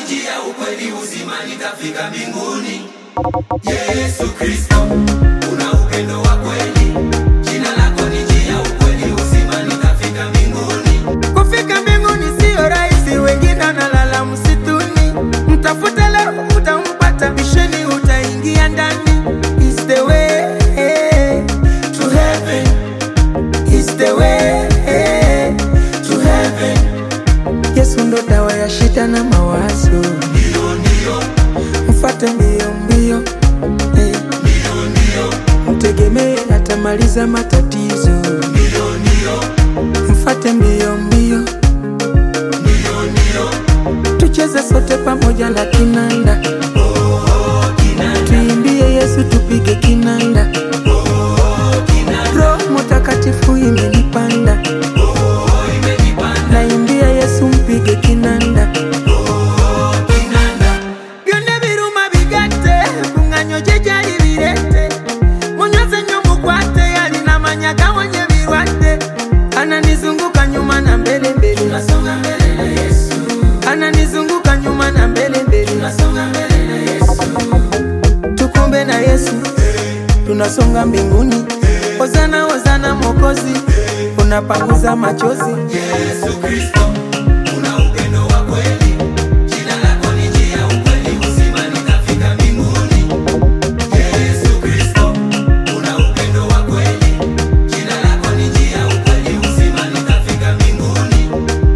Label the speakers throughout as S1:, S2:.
S1: njia, ukweli, uzima, nitafika mbinguni. Yesu Kristo, una upendo wa kweli, jina lako ni njia, ukweli, uzima, nitafika mbinguni.
S2: Kufika mbinguni siyo rahisi, wengine wanalala msituni. Mtafute leo utampata, bisheni utaingia ndani. Is the way to heaven, is the way to heaven. Yesu ndo dawa ya shida na mawazo,
S1: Ndio, ndio,
S2: mfate mbio mbio, eh.
S1: ndio, ndio,
S2: mtegemee atamaliza matatizo,
S1: ndio, ndio,
S2: mfate mbio mbio,
S1: ndio, ndio.
S2: tucheze sote pamoja na kinanda,
S1: Oh, kinanda,
S2: tuimbie Yesu, tupige kinanda.
S1: oh, kinanda,
S2: Roho Mtakatifu imenipanda,
S1: oh, imenipanda,
S2: naimbia Yesu, mpige kinanda.
S1: oh, kinanda.
S2: byonna biruma bigate kuŋŋanyo gye gyali birete munyoze nnyo mukwate yalina manya gawonya ebirwadde ananizunguka nyuma na mbele mbele
S1: Tunasonga mbele na Yesu,
S2: ananizunguka nyuma na mbele mbele
S1: tunasonga mbele na Yesu.
S2: tukumbe na Yesu tunasonga mbinguni hozana hozana mokozi unapanguza machozi
S1: Yesu Kristo, una upendo wa kweli, jina lako ni njia, ukweli, uzima, nitafika mbinguni. Yesu Kristo, una upendo wa kweli, jina lako ni njia, ukweli, uzima, nitafika mbinguni.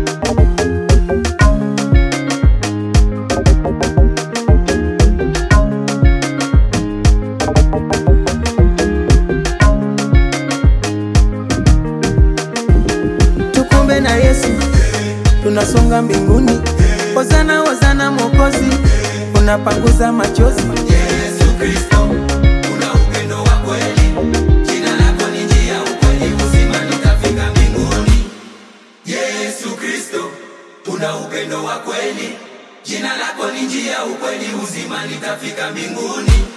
S2: tukumbe na Yesu tunasonga mbinguni hozana hozana mokozi unapanguza machozi
S1: Yesu Kristo, una upendo wa kweli, jina lako ni njia, ukweli, uzima, nitafika mbinguni. Yesu Kristo, una upendo wa kweli, jina lako ni njia, ukweli, uzima, nitafika mbinguni.